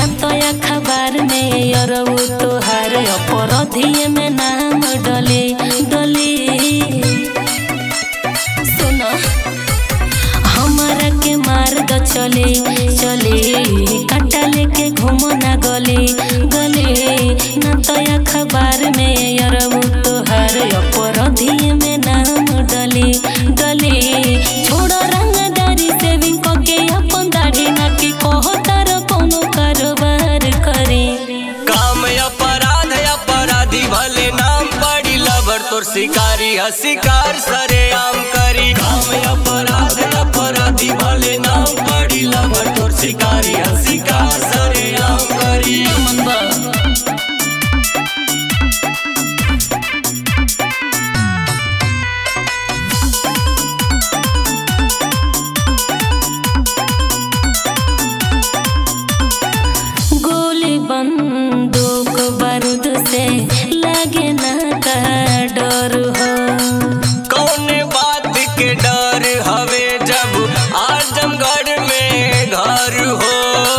ना तो अखबार में अरऊ तोहार अपराधी में नाम डले डले सुनो हमारा के मार द चले चले काटा लेके घूमो ना गले गले ना तो अखबार में अरऊ तोहार अपराधी में नाम डले डले छोड़ो रंगदारी सेविंग के अपन दाढ़ी ना की कहो तार कोनो कारोबार करे काम अपराध अपराधी भले नाम पड़ी लबर तोर शिकारी है शिकार सरे आम करी काम अपराध अपराधी भले नाम पड़ी लबर तोर शिकारी है शिकार सरे आम करी गोली बंदूक बारूद से लगे ना का डर हो कौन बात के डर हवे जब आजमगढ़ में घर हो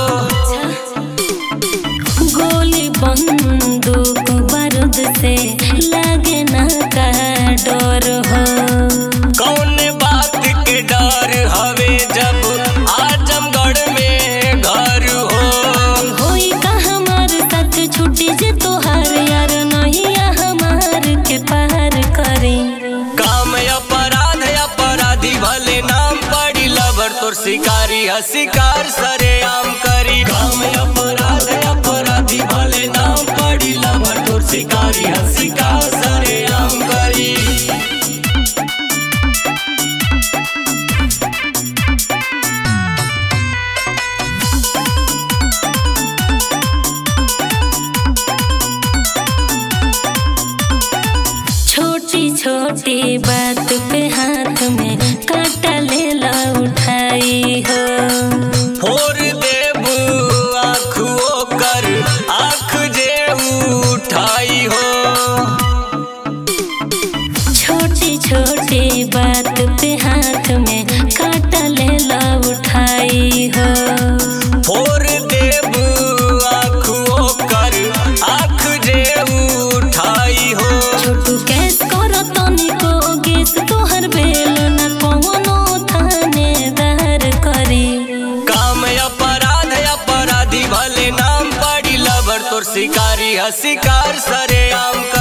गोली बंदूक बारूद से लगे ना का डर हो कौन बात के डर हवे जब आजमगढ़ में घर हो होई का हमार साथ छुट्टी जे तोहार यार नहीं हमार के पार करे काम अपराध अपराधी भले नाम पड़ी लबर तोर शिकारी है शिकार सरे आम करी काम अपराध अपराधी भले नाम पड़ी लबर तोर शिकारी है शिकार सरे आम करी छोटी छोटी बात पे हाथ में कांटा ले ला उठाई हो फोर देबू आँख ओकर आँख जे उठाई हो छोटी छोटी बात पे हाथ में कांटा ले ला उठाई हो फोर देबू आँख ओकर आँख जे उठाई हो छोटू कैस करो तनिको गेस तोहर बेल न कौनो थानेदार करी काम अपराध अपराधी भले नाम पड़ी लबर तोर शिकारी है शिकार सरे आम